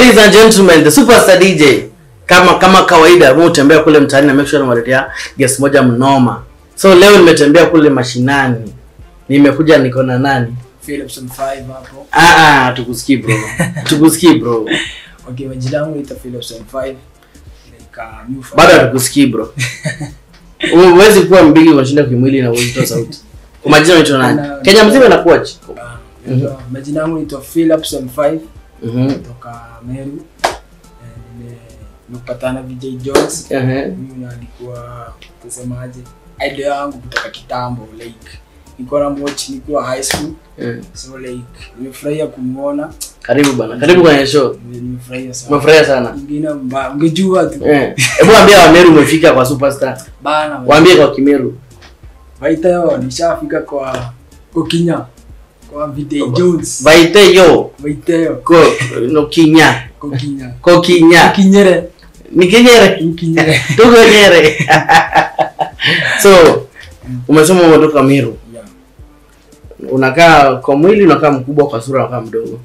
Ladies and gentlemen, the superstar DJ kama kama kawaida mimi hutembea kule mtaani na make sure namaletea guest moja mnoma. So leo nimetembea kule mashinani. Nimekuja niko na nani? Philipson 5 hapo. Ah ah, tukusikii bro. tukusikii bro. Okay, majina yangu ita Philipson 5. Like uh, new fan. Bado hatukusikii bro. Huwezi kuwa mbigi unashinda kimwili na uwezi toa sauti. Kwa majina unaitwa nani? Kenya mzima inakuaje? Ah, naitwa- majina yangu ita Philipson 5 Mhm. kutoka Meru. Eh, nime- Nimepatana VJ Jones. Ehe. Huyu alikuwa tusemaje? Idol yangu kutoka kitambo like nilikuwa na watch nikiwa high school. Eh. So like nimefurahia kumuona. Karibu bana. Karibu kwenye show. Nime- Nimefurahia sana. Umefurahia sana. Ingine mba, ungejua tu. Eh. Hebu waambie Wameru umefika kwa superstar. Bana. Waambie kwa Kimeru. Vaiteo nishafika kwa Kokinya kwa Vide Jones. Vaite yo Vaiteo ko no kinya. Kokinya. Ko kinya. Kinyere. Ni kinyere. Kinyere. Tuko nyere. so umesoma umetoka Meru. Yeah. Unakaa kwa mwili unakaa mkubwa kwa sura unakaa mdogo.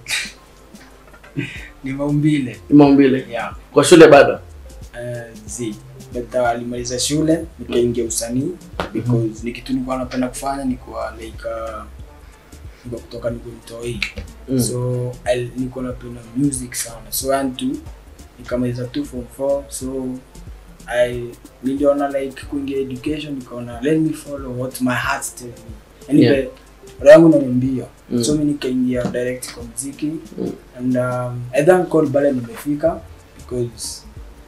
Ni maumbile. Ni maumbile. Yeah. Kwa shule bado. Uh, zi. But uh, alimaliza shule nikaingia usanii because ni kitu nilikuwa napenda kufanya nikuwa like uh, niko kutoka niko mtoi. Mm. So I niko napenda music sana. So and to nikamaliza 2 form 4 so I niliona like kuingia education nikaona let me follow what my heart tells me. Yani Yeah. yeah. roho yangu inaniambia. Mm. So mimi nikaingia direct kwa muziki Mm. and um, I thank God pale nimefika because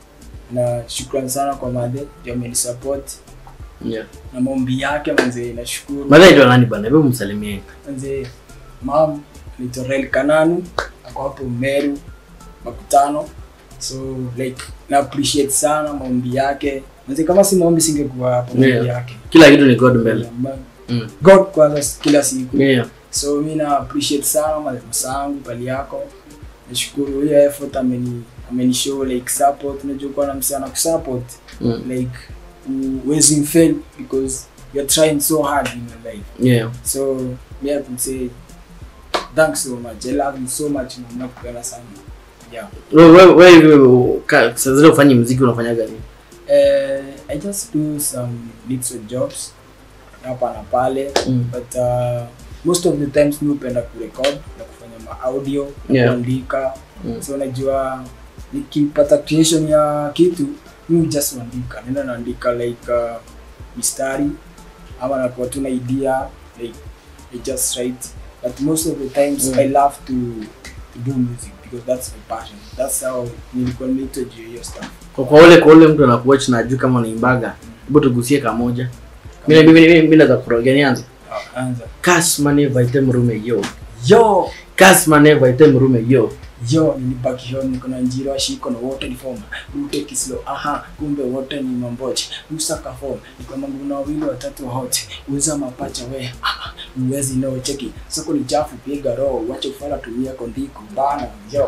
na shukrani sana kwa madhe ndio amenisupport Yeah. na maombi yake manze nashukuru Madha ndio nani bana? Hebu msalimie. manze mam naitwa Rael Kananu ako hapo Meru makutano so like na appreciate sana maombi yake manze kama si maombi singekuwa hapo maombi Yeah. yake Kila kitu ni God mbele. Mm. God kwanza kila siku Yeah. so mi na appreciate sana malemasa yangu pali yako nashukuru hiyo effort ameni ameni show like support unajua kuwa na msana kusupport Mm. like uwezi fail because you're trying so hard in your life Yeah. so me I can say thanks so much I love you so much na nakupenda sana yeah Wewe wewe wewe ka- saa zile ufanye muziki unafanyaga nini? uh, I just do some little jobs hapa na pale Mm. but uh, most of the times mi hupenda kurecord na kufanya maaudio Yeah. kuandika Mm. so unajua nikipata creation ya kitu mi just uandika nenda naandika like uh, mistari ama nakuwa tu na idea like I just write but most of the times Mm. I love to, to do music because that's my passion that's how nilikuwa nimeitwa juu ya hiyo stuff Kwa kwa ule kwa ule mtu anakuwatch na ajui kama unaimbaga. Hebu tugusie kamoja. Mimi mimi mimi mimi naweza kurogea nianze. Ah, anza Kasmane vaite mrume yo. yo Kasmane vaite mrume yo. yo nilibaki hiyo niko na njiro ashiko na wote ni form ute kislo aha kumbe wote ni mamboche usaka form niko mangu na wawili watatu wote uza mapacha we aha uwezi no cheki soko ni chafu piga roho wacha ufala tumia kondiko bana yo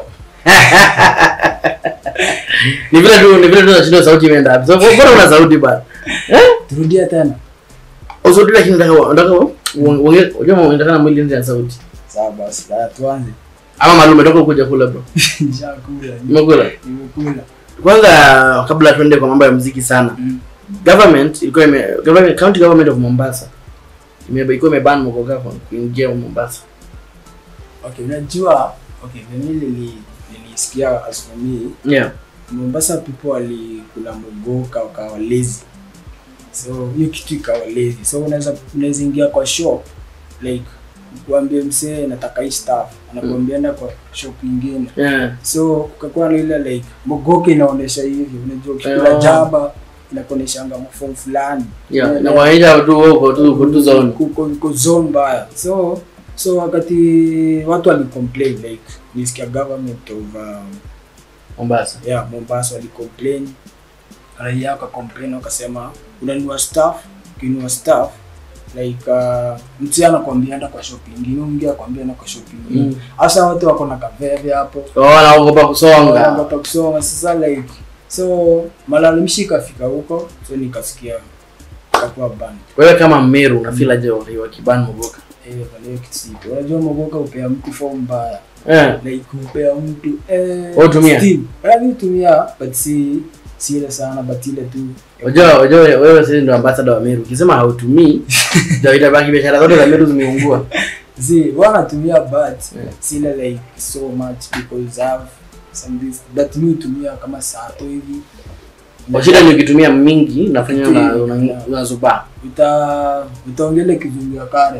Ni vile tu ni vile tu nashinda sauti imeenda wapi. So bora una sauti bana. Eh? turudia tena Usauti lakini nataka nataka uongee unajua unataka na mwili nje ya sauti. sawa basi haya tuanze Ama malume toka kuja kula bro. nishakula Umekula? nimekula Kwanza kabla tuende kwa mambo ya muziki sana. Mm. Government ilikuwa ime government county government of Mombasa. Ime ilikuwa imeban mogoka kwa kuingia Mombasa. okay unajua okay mimi nili nilisikia as for me Yeah. Mombasa people walikula mogoka wakawa lazy so hiyo kitu ikawa lazy so unaweza unaweza ingia kwa shop like kuambia msee nataka hii stuff anakuambia enda kwa shop nyingine Yeah. so kukakuwa na ile like mogoka inaonesha hivi unajua ukikula Oh. jaba inakuoneshanga form fulani Yeah. Unaelewa? Na kwanisha tu huko tu huko tu zone. Kuko- kuko zone mbaya so so wakati watu walicomplain like nisikia government of um, Mombasa. yeah, Mombasa walicomplain, raia wakacomplain wakasema unanunua staff, ukinunua staff like uh, mtu anakwambia enda kwa shop ingine, mwingine akwambia enda kwa shop ingine. Mm. Hasa watu wako na kaveve hapo, Oh, naogopa kusonga. wanaogopa kusoma. Sasa like so malalamishi ikafika huko, so nikasikia kakuwa band Wewe kama Meru una feel aje wa kiban mogoka? eh, wale kitu sipo. Unajua mogoka upea mtu form mbaya Eh. like kupea mtu eh, Wewe hutumia? still. Eh, mi hutumia but si si ile sana but ile tu Unajua unajua wewe sisi ndio ambassador wa Meru. Ukisema hautumii ndio itabaki biashara zote za Meru zimeungua. zi wanatumia but Yeah. si ile like so much because I have some this that mi hutumia kama saa tu hivi Kwa shida ni ukitumia mingi nafanya una Yeah. una- unazubaa. uta utaongele kizungu ya kare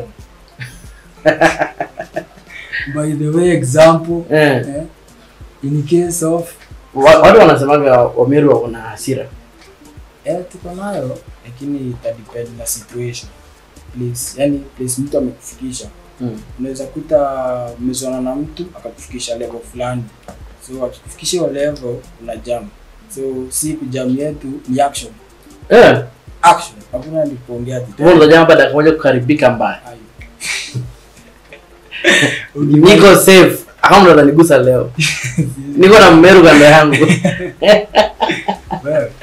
by the way example Eh. eh, in case of Wa- Watu wanasemaga Wameru wako na hasira. eh, tuko nayo lakini ita depend na situation please yani place mtu amekufikisha Mm. unaweza kuta umezoana na mtu akakufikisha level fulani so akikufikisha hiyo level una jam so si kujam yetu ni action Eh. action hakuna ni kuongea ati Wewe unajua hapa dakika moja kukaribika mbaya. Ayo. Niko safe. Hakuna mtu atanigusa leo. Niko na Mmeru kando yangu. Wewe.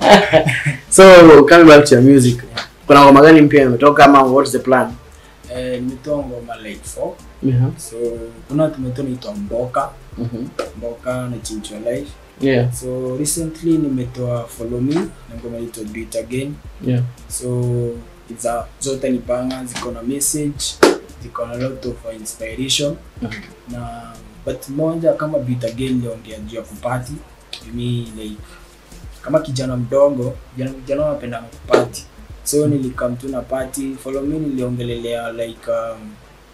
So coming back to your music. Kuna ngoma gani mpya imetoka ama what's the plan? Eh, nimetoa ngoma like four Mhm. so kuna tumetoa naitwa mboka Mhm. mboka na chinchwa life Yeah. so recently nimetoa follow me na ngoma inaitwa do it again Yeah. so za zote ni panga ziko na message ziko na lot of inspiration Mhm. na but moja kama do it again liongea juu ya kupati mimi like kama kijana mdogo vijana vijana wanapenda kupati so nilikam tu na party follow me niliongelelea like um,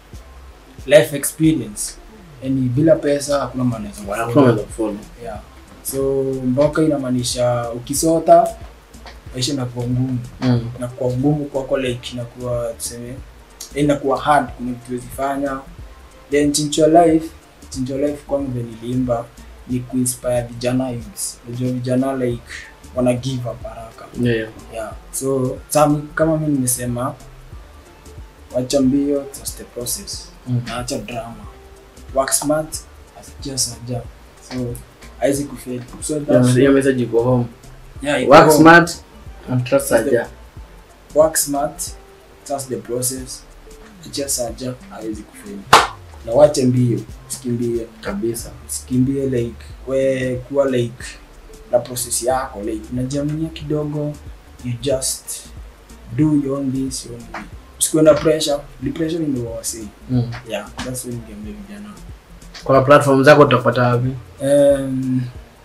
life experience yani bila pesa hakuna maana ya Hakuna kufollow. unaweza kufollow. yeah. so mboka inamaanisha ukisota maisha inakuwa ngumu Mm. inakuwa ngumu kwako like inakuwa tuseme inakuwa hard kuna vitu huwezi fanya then chincho life chincho life kwangu vile niliimba ni kuinspire vijana youths unajua vijana like wana give up haraka Yeah, yeah. yeah so sami kama mi nimesema wacha mbio trust the process Mm. na acha drama work smart just a job so haizi kufeli so Hiyo- that's Hiyo message iko home. yeah, iko Work home. smart and trust Saja. work smart trust the process acha saja hawezi kufeli na wache mbio sikimbie Kabisa. sikimbie like we kuwa like na process yako like unajiaminia kidogo you just do your own this your own way usikuwe na pressure depression ndio wasi Mm. yeah that's when game vijana Kwa platform zako utapata wapi? um,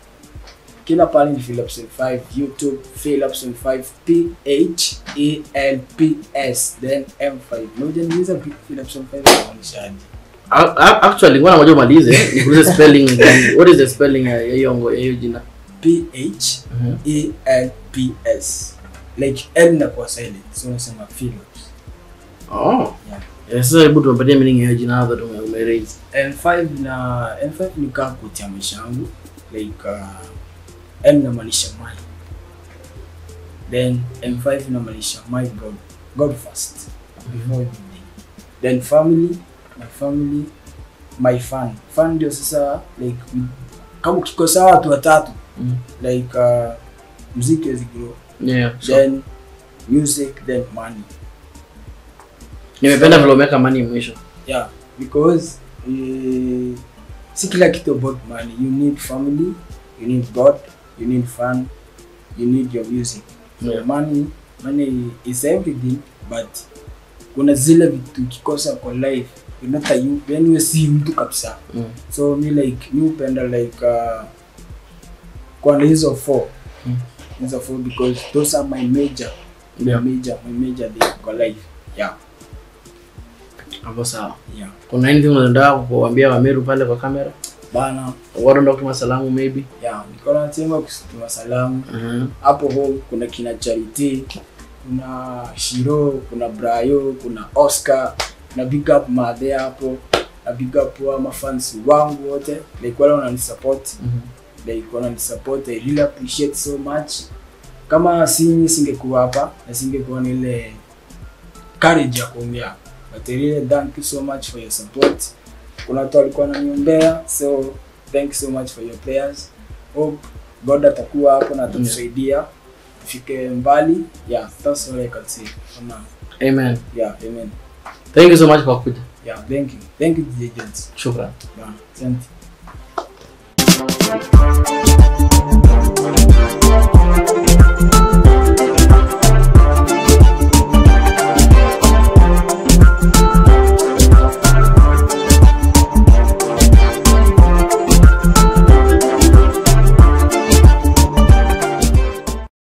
kila pale ni Philipson 5 YouTube Philipson 5 P H E L P S then M5 na hujaniuliza Philipson 5 inamaanishaje A- a- Actually, ngoja ngoja umalize. Nikuulize spelling gani? What is the spelling ya hiyo ngo- ya hiyo jina? P H Mhm. E L P S like L inakuwa silent so unasema Philips Oh. yeah Yeah, sasa hebu tumpatie meaning ya hiyo jina hapo tu ume raise. M5 na M5 ni kaa kutia maisha yangu like uh, M inamaanisha my then M5 inamaanisha my God God first before everything then family my family my fun fun ndio sasa like kama ukikosa watu watatu Mm. like uh, muziki hawezi grow Yeah. So, then music then money nimependa vile umeweka money mwisho. yeah because uh, si kila kitu about money you need family you need god you need fun you need your music so Yeah. money money is everything but kuna zile vitu ukikosa kwa life you're not a you yani wewe si mtu kabisa Mm. so mi like mi upenda like uh, kwa hizo four Mm. hizo four because those are my major Yeah. major my major thing kwa life yeah Hapo sawa. yeah Kuna anything unataka kuwaambia Wameru pale kwa kamera? bana Watu wanataka kutuma salamu maybe? ya niko nasema kusituma salamu Mhm. hapo home kuna kina Charity kuna Shiro kuna Brayo kuna Oscar na big up madhe hapo na big up wa mafans wangu wote like wale wananisupport Mhm. like wananisupport I really appreciate so much kama sinyi singekuwa hapa na singekuwa na ile courage ya kuongea but I really thank you so much for your support kuna watu walikuwa wananiombea so thank you so much for your prayers hope god atakuwa hapo na atatusaidia tufike mbali yeah that's all I can say for now Amen. yeah amen Thank you so much kwa kuja. yeah thank you thank you DJ Jones shukran yeah asante